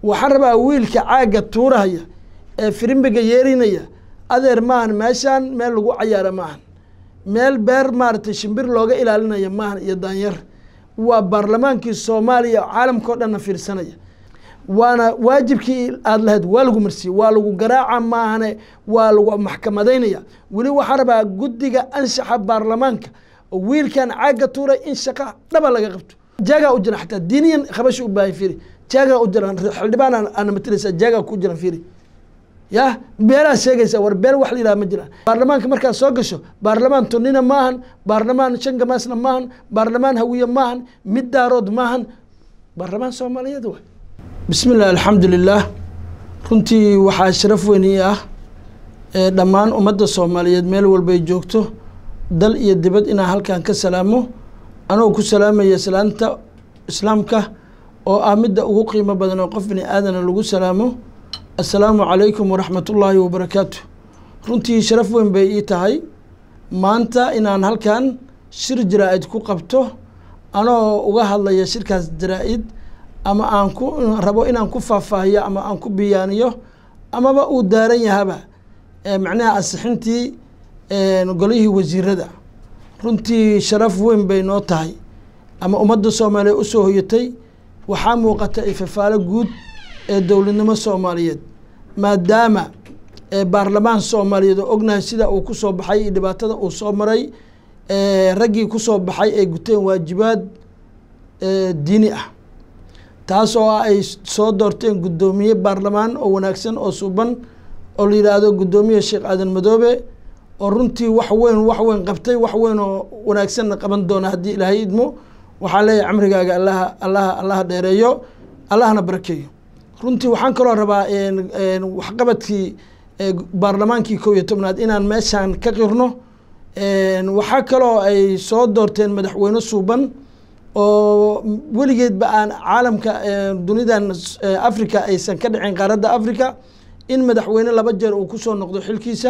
waxaan rabaa wiilka caagga tuurahaya ee firimbiga yeerinaya adeer maahan meeshaan meel lagu cayaara maahan meel beer maaragtay shimbir looga ilaalinaya maahan iyo daanyar waa baarlamaankii soomaaliya caalamka o dhanna fiirsanaya waana waajibkii aada lahayd waa lagu marsiye waa lagu garaaca maahane waa lagu maxkamadaynaya weli waxaan rabaa guddiga anshaxa baarlamaanka oo wiilkan caagga tuuray in shaqa dhaba laga qabto jaagaa u jira xataa diiniyan qabasha u baahan firi jaagaa u jira xildhibaan aana matalaysa jaagaa ku jiran firi ya beelaa sheegaysa war beel wax la yidhaha ma jiraan baarlamaanka markaad soo gasho baarlamaan tunina maahan baarlamaan shangamaasna maahan baarlamaan hawiye maahan mid daarood maahan baarlamaan soomaaliyeed waay bismi illah alxamdu lilah runtii waxaa sharaf weyn ii ah ee dhammaan ummadda soomaaliyeed meel walbay joogto dal iyo dibad inaan halkan ka salaamo anoo ku salaamaya salaanta islaamka oo ah midda ugu qiimo badan oo qof bini aadana lagu salaamo assalaamu calaykum waraxmat ullaahi wabarakaatu runtii sharaf weyn bay ii tahay maanta inaan halkan shir jaraa-id ku qabto anoo uga hadlaya shirkaas jaraa-id ama aan ku rabo inaan ku faahfaahiyo ama aan ku biyaaniyo amaba uu daaran yahaba macnaha ansixintii golihii wasiirada runtii sharaf weyn bay noo tahay ama ummadda soomaaliya usoo hoyatay waxaa muuqata ifafaalo guud ee dowladnimo soomaaliyeed maadaama baarlamaan soomaaliyeed oo ognahay sida uu kusoo baxay iyo dhibaatada uu soo maray raggii kusoo baxay ay guteen waajibaad diini ah taas oo ah ay soo doorteen guddoomiye baarlamaan oo wanaagsan oo suuban oo la yidhaahdo guddoomiye sheekh aadan madoobe oo runtii wax weyn wax weyn qabtay wax weyn oo wanaagsanna qaban doona haddii ilaahay idmo waxaa leeyahay camrigaaga allaha allaha allaha dheereeyo allahna barakeeyo runtii waxaan kaloo rabaa waxqabadkii baarlamaankii kow iyo tobnaad inaan meeshaan ka qirno waxaa kaloo ay soo doorteen madaxweyne suuban oo weligeedba aan caalamka dunidan africa aysan ka dhicin qaaradda africa in madaxweyne laba jeer uu kusoo noqdo xilkiisa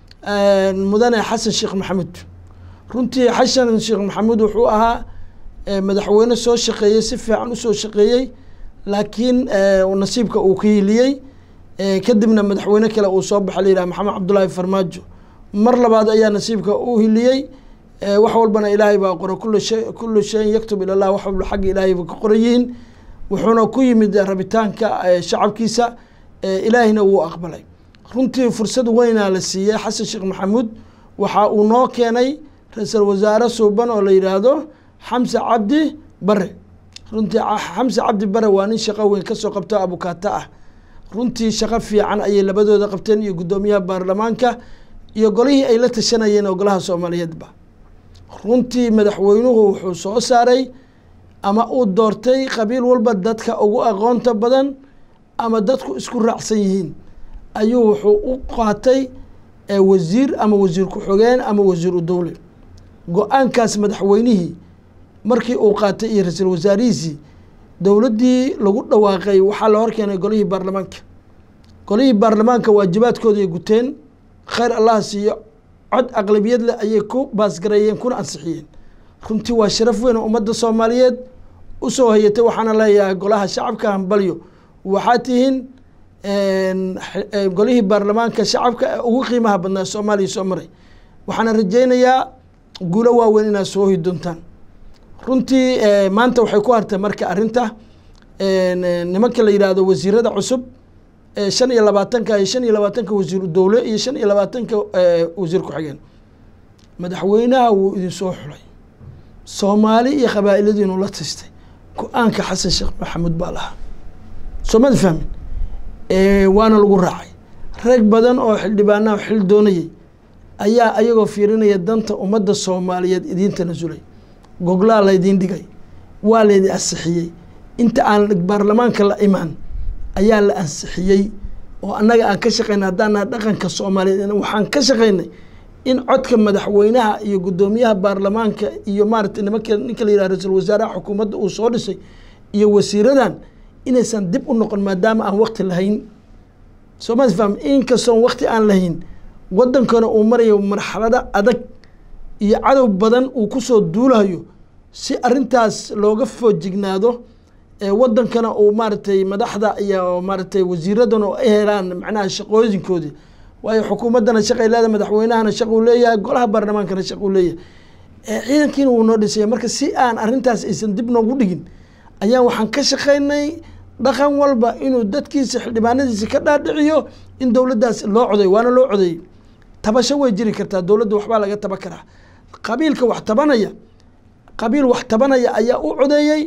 mudane xasan sheekh maxamuud runtii xasan sheekh maxamuud wuxuu ahaa madaxweyne soo shaqeeyey si fiican usoo shaqeeyey laakiin nasiibka uu ka hiliyey kadibna madaxweyne kale uu soo baxa layidhaha maxamed cabdullaahi farmaajo mar labaad ayaa nasiibka u hiliyey wax walbana ilaahay baa qora kula shay kulu shayin yaktub ila llah wax walba xagga ilaahay ba ka qoran yihiin wuxuuna ku yimid rabitaanka shacabkiisa ilaahayna wuu aqbalay runtii fursad weynaa la siiyey xasan sheekh maxamuud waxa uu noo keenay ra-iisul wasaare suuban oo la yidhaahdo xamse cabdi bare runtii xamse cabdi bare waa nin shaqo weyn kasoo qabto abukaata ah runtii shaqo fiican ayay labadooda qabteen iyo guddoomiyaha baarlamaanka iyo golihii ay la tashanayeen oo golaha soomaaliyeedba runtii madaxweynuhu wuxuu soo saaray ama uu doortay qabiil walba dadka ugu aqoonta badan ama dadku isku raacsan yihiin ayuu wuxuu u qaatay wasiir ama wasiir ku-xogeen ama wasiir u dowle go-aankaas madaxweynihii markii uu qaatay iyo ra-iisul wasaarihiisii dowladdii lagu dhawaaqay waxaa la horkeenay golihii baarlamaanka golihii baarlamaanka waajibaadkooda ay guteen khayr allaha siiyo cod aqlabiyad leh ayay ku baasgareeyeen kuna ansixiyeen runtii waa sharaf weyn oo ummadda soomaaliyeed usoo hayatay waxaana leeyahay golaha shacabka hambalyo waxaa tihiin golihii baarlamaanka shacabka ee ugu qiimaha badnaa soomaaliya soo maray waxaana rajeynayaa guulo waaweyn inaad soo hoyi doontaan runtii maanta waxay ku hartay marka arrinta nimanka la yidhaahdo wasiirada cusub shan iyo labaatanka iyo shan iyo labaatanka wasiiru dowle iyo shan iyo labaatanka wasiir ku-xigeen madaxweynaha wuu idin soo xulay soomaali iyo qabaa'iladiinu la tastay go-aanka xasan sheekh maxamuud baa lahaa soomada fahmin waana lagu raacay rag badan oo xildhibaanaha xil doonayay ayaa ayagoo fiirinaya danta ummadda soomaaliyeed idiin tanasulay goglaa laydiin dhigay waa laydin ansixiyey inta aan baarlamaanka la imaan ayaa la ansixiyey oo annaga aan ka shaqeynay haddaana dhaqanka soomaaliyeed waxaan ka shaqeynay in codka madaxweynaha iyo guddoomiyaha baarlamaanka iyo maaragtay nimanka ninka la yidhaha ra-iisul wasaaraha xukuumadda uu soo dhisay iyo wasiiradan inaysan dib u noqon maadaama aan wakti lahayn sooma faham inkastoon wakti aan lahayn waddankana uu marayo marxalado adag iyo cadow badan uu kusoo duulayo si arrintaas looga foojignaado wadankana uu maaragtay madaxda iyo maaragtay wasiiradana ay helaan macnaha shaqooyinkoodii waayo xukuumaddana shaqay leedahay madaxweynahana shaq uu leeyahay golaha baarlamaankana shaq uu leeyahay ciidankiina wuu noo dhisaya marka si aan arrintaas aysan dib noogu dhigin ayaan waxaan ka shaqaynay dhaqan walba inuu dadkiisa xildhibaanadiisa ka dhaadhiciyo in dowladdaas loo coday waana loo codeeyey tabasho way jiri kartaa dowladda waxbaa laga taba karaa qabiilka wax tabanaya qabiil wax tabanaya ayaa u codeeyey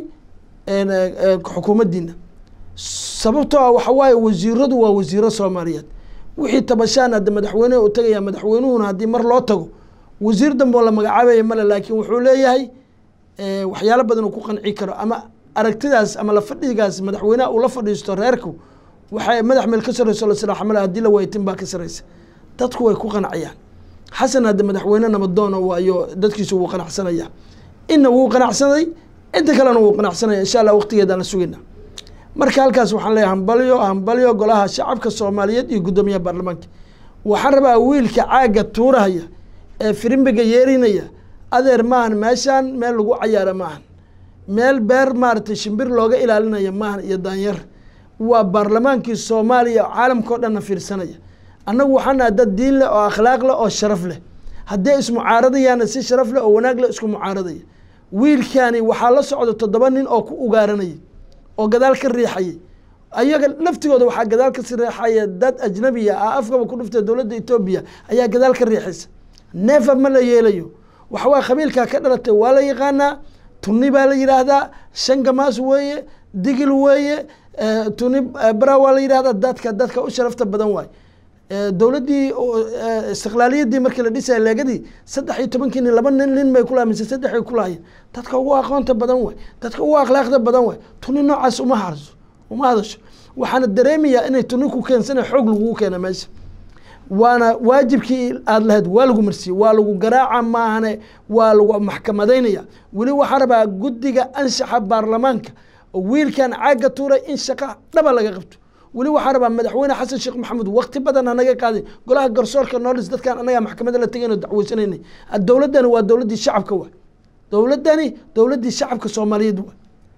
xukuumaddiina sababtoo ah waxa waaye wasiiradu waa wasiiro soomaaliyeed wixii tabashaan hadda madaxweyneha u tagaya madaxweynuhuna haddii mar loo tago wasiir dambe oo la magacaabaya male laakiin wuxuu leeyahay waxyaalo badan uu ku qanci karo ama aragtidaas ama la fadhigaas madaxweynaha uu la fadhiisto reerku waxay madax meel ka sarreyso la silaaxamale haddii la waytin baa ka sarreysa dadku way ku qancayaan xasan hadda madaxweyne nabadoona waayo dadkiisu wuu qanacsanaya inna wuu qanacsaday inta kalena wuu qanacsanaya insha allah waqtigeedaan la sugayna marka halkaas waxaan leeyahay hambalyo hambalyo golaha shacabka soomaaliyeed iyo guddoomiyaha baarlamaanka waxaan rabaa wiilka caagga tuurahaya ee firimbiga yeerinaya adeer maahan meeshaan meel lagu cayaara maahan meel beer maaragtay shimbir looga ilaalinaya maahan iyo daanyar waa baarlamaankii soomaaliya caalamka o dhanna fiirsanaya annagu waxaan nahay dad diin leh oo akhlaaq leh oo sharaf leh haddii ismucaaradayaana si sharaf leh oo wanaag leh isku mucaaradaya wiilkaani waxaa la socda toddoba nin oo ku ugaaranayay oo gadaal ka riixayay ayaga laftigooda waxaa gadaal ka riixaya dad ajnabiya ah afkaba ku dhuftay dowladda etoobiya ayaa gadaal ka riixaysa neefa ma la yeelayo waxawaa qabiilkaa ka dhalatay waa la yaqaanaa tuni baa la yidhaahdaa shangamaas weeye digil weeye tuni bara waa la yidhahdaa dadka dadka u sharafta badan waay dowladdii istiqlaaliyadii markii la dhisaya leegadii saddex iyo tobankii nin laba nin nin bay kulahay mise saddex ay kulahayeen dadka ugu aqoonta badan waay dadka ugu akhlaaqda badan waay tuni noocaas uma harso uma hadasho waxaana dareemayaa inay tuni ku keensana xoog lagugu keena meesha waana waajibkii aada lahayd waa lagu marsiiyey waa lagu garaaca maahane waa lagu maxkamadaynaya weli waxaa rabaa guddiga anshaxa baarlamaanka oo wiilkan caagga tuuray in shaqa dhaba laga qabto weli waxaa rabaa madaxweyne xasan sheekh maxamuud wakti badan anaga qaaday golaha garsoorka noolis dadkan anagaa maxkamada la tegayno dacweysanaynay dowladdani waa dowladdii shacabka waa dowladdani dowladdii shacabka soomaaliyeed waa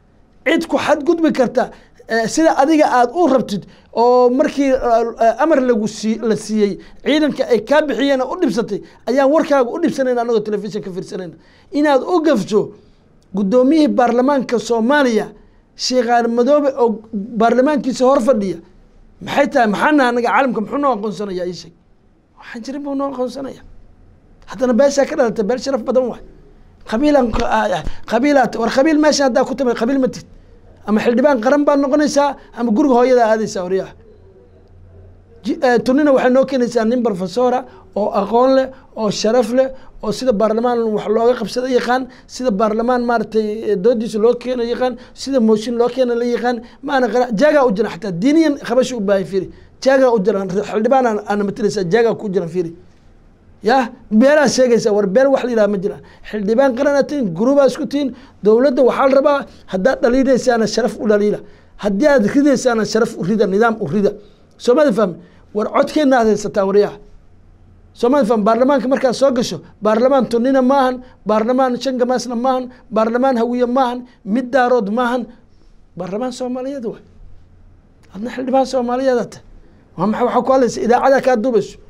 cid ku xadgudbi karta sida adiga aada u rabtid oo markii amar lagu sii la siiyey ciidanka ay kaa bixiyeen u dhibsatay ayaan warkaaga u dhibsanayna anagoo telefishin ka fiirsanayna inaad u gafto guddoomiyihii baarlamaanka soomaaliya sheekhaan madoobe oo baarlamaankiisa hor fadhiya maxay tahay maxaana anaga caalamka muxuu noo aqoonsanaya ii sheeg waxaan jirin buu noo aqoonsanaya haddana beeshaa ka dhalatay beel sharaf badan waay qabiilan qabiilaat war qabiil meesha haddaa ku timid qabiil ma tid ama xildhibaan qaran baad noqonaysaa ama guriga hooyadaa aadaysaa waryaha tunina waxay noo keenaysaa nin professora oo aqoon leh oo sharaf leh oo sida baarlamaan wax looga qabsada yaqaan sida baarlamaan maaragtay doodiisa loo keena yaqaan sida mooshin loo keena la yaqaan maana qara jaagaa u jira xataa diiniyan qabasha u baahay fiiri jaagaa u jiran xildhibaan aana matalaysaa jaagaa ku jiran fiiri ya beelaa sheegaysa war beel wax la yidhaha ma jiraan xildhibaan qarana tihin gurubaa isku tihin dowladda waxaa la rabaa haddaad dhaliinaysaana sharaf u dhaliila haddii aad ridaysaana sharaf u rida nidaam u rida soomada fahmi war codkeenna aad haysataa waryaha soomada fahmi baarlamaanka markaad soo gasho baarlamaan tunina maahan baarlamaan shangamaasna maahan baarlamaan hawiye maahan mid daarood maahan baarlamaan soomaaliyeed waay adna xildhibaan soomaaliyeed ata waa maxay waxaa ku hadlaysa idaacadaa kaa duubayso